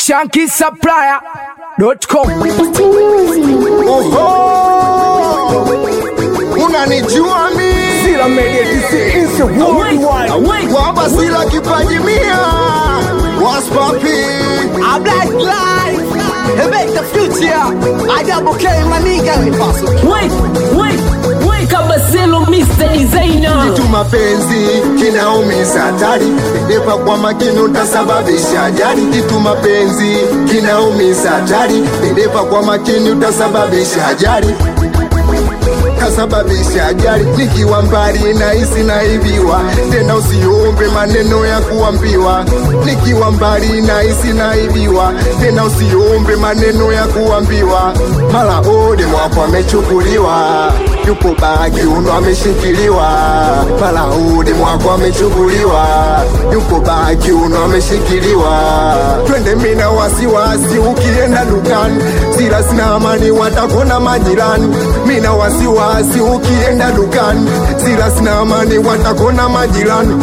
shankisupplier.com. Oho, unanijua mi Sila Media TC is the worldwide. wapa sila kipaji mia waspapi I black life, and make the future. I double K, my nigga, impossible. Wait, wait, wait, Kabaselo Mr. Designer. tu mapenzi kinaumiza hatari depa kwa makini utasababisha ajali kitu mapenzi kinaumiza hatari depa kwa makini utasababisha ajali kasababisha ajali nikiwa mbali nahisi naibiwa tena usiombe maneno ya kuambiwa nikiwa mbali nahisi naibiwa tena usiombe maneno ya kuambiwa mara ode mwako amechukuliwa yupo bagi uno ameshikiliwa mara ode mwako amechukuliwa yupo bagi uno ameshikiliwa twende mina wasiwasi ukienda dukani sila sina amani watakona majirani mina wasiwasi ukienda dukani sila sina amani watakona majirani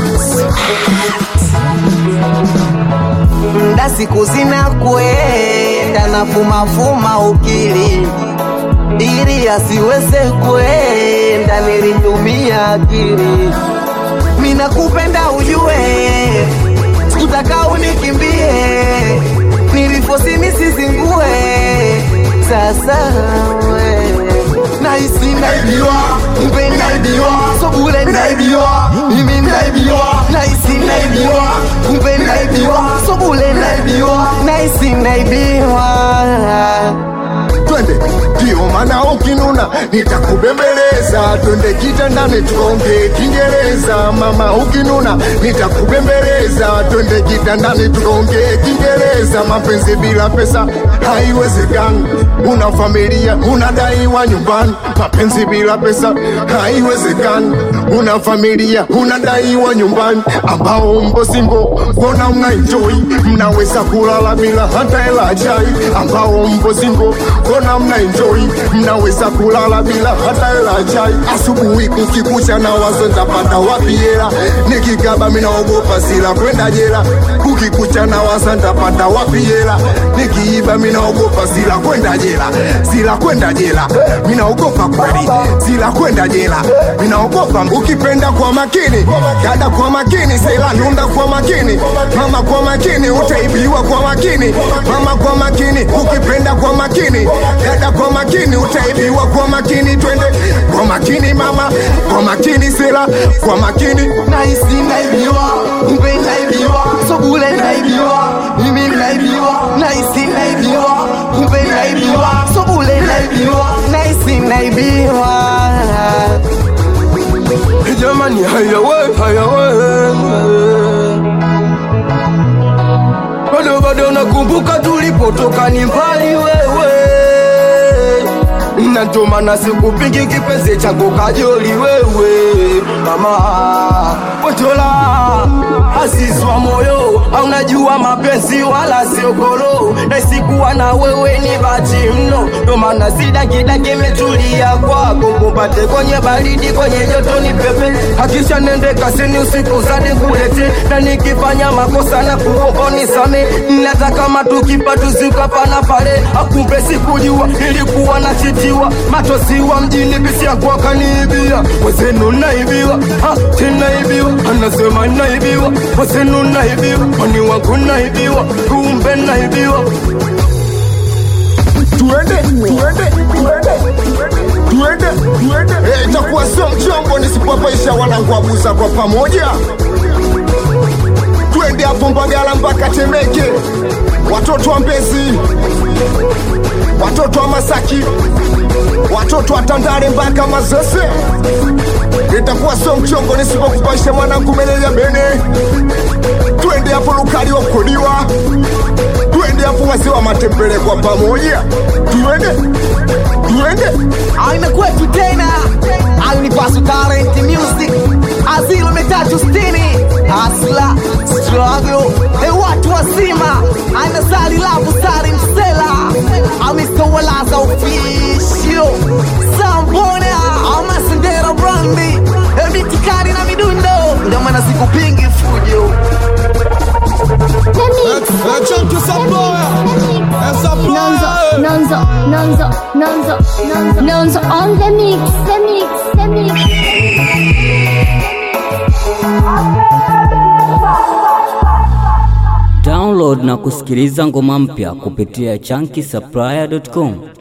Nda siku zinakwenda na fumafuma ukili ili asiweze kwenda, nilitumia akili. Mina kupenda ujue, sikutaka unikimbie, nilifosi nisizingue. Sasa we nahisi naibiwa, mpe naibiwa, so bure naibiwa, mimi naibiwa, nahisi naibiwa, mpe naibiwa, so bure naibiwa, nahisi naibiwa. twende ndio maana ukinuna nitakubembeleza twende kitandani tukaongee kiingereza mama ukinuna nitakubembeleza twende kitandani tukaongee kiingereza mapenzi bila pesa haiwezekani una familia unadaiwa nyumbani mapenzi bila pesa haiwezekani una familia unadaiwa nyumbani ambao mbo singo mbona mna enjoy mnaweza kulala bila hata hela chai ambao mbo singo mbona mna enjoy mnaweza kulala bila hata hela chai asubuhi kukikucha na wazo ntapata wapi hela nikikaba minaogopa sila kwenda jela kukikucha na wazo ntapata wapi hela nikiiba minaogopa sila kwenda jela sila kwenda jela minaogopa kweli sila kwenda jela minaogopa ukipenda kwa makini dada kwa makini sela nunda kwa makini mama kwa makini utaibiwa kwa makini mama kwa makini ukipenda kwa makini dada kwa makini utaibiwa kwa makini twende kwa makini mama kwa makini sela kwa makini nahisi naibiwa, mpe naibiwa, so bure naibiwa, mimi naibiwa, nahisi naibiwa, mpe naibiwa, so bure naibiwa, nahisi naibiwa. Jamani, haya we, haya we. Bado bado nakumbuka tulipotoka ni mbali wewe na ndo maana sikupingi kipenzi chako kajoli wewe mama potola azizwa moyo aunajua mapenzi wala siogoro naisikuwa na wewe ni bati mno ndo maana sidakidaki metulia kwako kumpate kwenye baridi kwenye joto ni pepe hakisha nende kasini usiku zadi kulete na nikifanya makosa na kuomba nisame nataka matukipa tuzikapana pale akumbe sikujua ilikuwa na chitiwa matosiwa mjini bisia kwa kaniibia wezenu naibiwa ha, tinaibiwa anasema naibiwa wezenu naibiwa mani wangu naibiwa kumbe naibiwa tuende tuende tuende tuende tuende Eh, itakuwa sio mchongo nisipopaisha wanangu abuza kwa pamoja twende hapo mbagala mpaka temeke watoto wa mbezi watoto wa masaki watoto wa tandale mpaka mazese itakuwa sio mchongo nisipokupaisha mwanangu meneja bene twende hapo lukali wa kukodiwa twende hapo wazee wa matembele kwa pamoja tuende tuende Aina kwetu tena Unipasu Talent Music Asilo mitatu stini Asla Struggle E watu wazima Aina sali labu sali msela Amista walaza official Sambona Ama sendera brandi E mitikari na midundo Ndio maana sikupingi fujo Chunky Saploya Nonzo, Nonzo, Nonzo, Nonzo on the mix, the mix, the mix. Download na kusikiliza ngoma mpya kupitia chunky supplier.com.